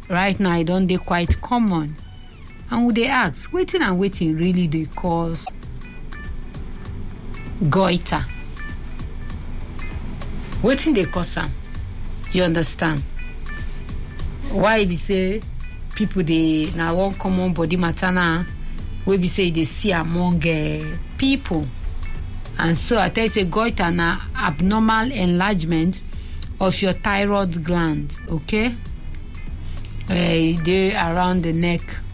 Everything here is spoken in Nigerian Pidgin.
right now e don dey quite common and we dey ask wetin and wetin really dey cause goiter wetin dey cause am you understand why e be say people dey na one common body matter now wey be say e dey see among uh, people and so i tell you say goiter na abnormal enlargement of your thyroid gland okay uh, e dey around the neck